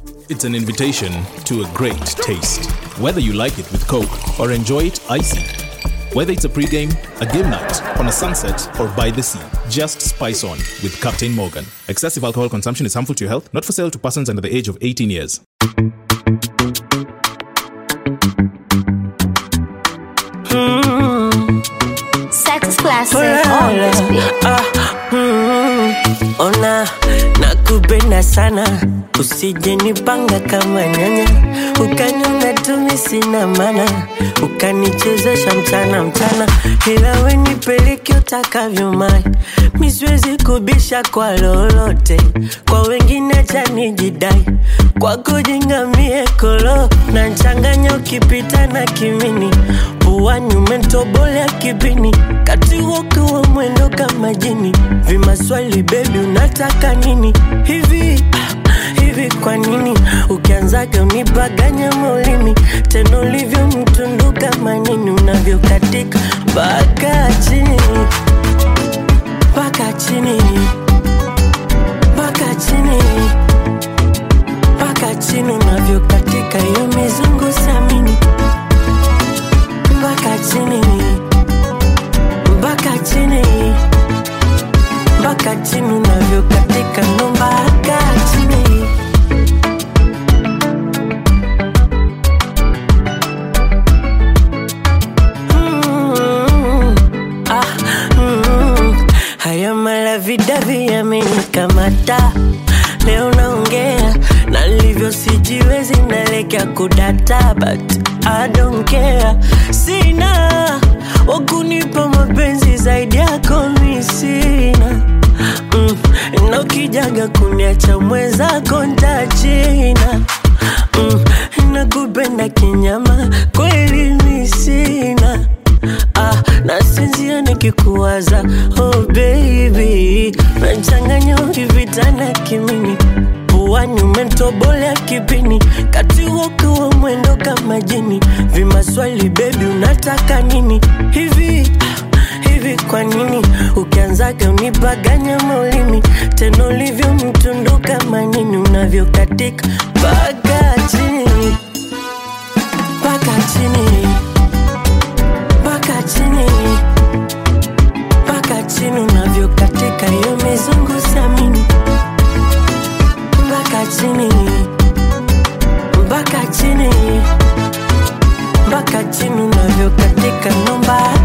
It's an invitation to a great taste. Whether you like it with Coke or enjoy it icy. Whether it's a pregame, a game night, on a sunset, or by the sea, just spice on with Captain Morgan. Excessive alcohol consumption is harmful to your health, not for sale to persons under the age of 18 years. Sex is classic on this beat. Ah, mm, ona nakupenda sana usije nipanga kama nyanya ukaniona tumi sina mana ukanichezesha mchana mchana ila we nipeleke utakavyo mai miswezi kubisha kwa lolote kwa wengine chanijidai kwako jingamie kolo na nchanganya ukipita na kimini puani umetobolea kipini kati wokiwa mwendo kama jini vimaswali bebi unataka nini hivi ah, hivi kwa nini ukianzaga unipaganya maulimi tena ulivyo mtundu kama nini unavyokatika mpaka chini mpaka chini mpaka chini mpaka chini unavyokatika hiyo mizungu samini mpaka chini mpaka chini mpaka chini unavyokatika ndo mpaka chini Mm, ah, mm. haya malavidavi yamenikamata leo naongea na livyo sijiwezi nalekea kudata but I don't care sina wakunipa mapenzi zaidi yako mi sina mm, na ukijaga kuniacha mwenzako ntachina mm, nakupenda kinyama kweli mi sina ah, nasinzia nikikuwaza oh baby nachanganya ukivitana kimini puani umetobolea kipini kati wokiwa mwendo kama jini vimaswali bebi unataka nini hivi ah, hivi kwa nini ukianzaga unipaganya maulimi tena ulivyo mtundu kama nini unavyokatika mpaka chini mpaka chini mpaka chini mpaka chini unavyokatika hiyo mizungu samini mpaka chini mpaka chini mpaka chini unavyokatika ndo mpaka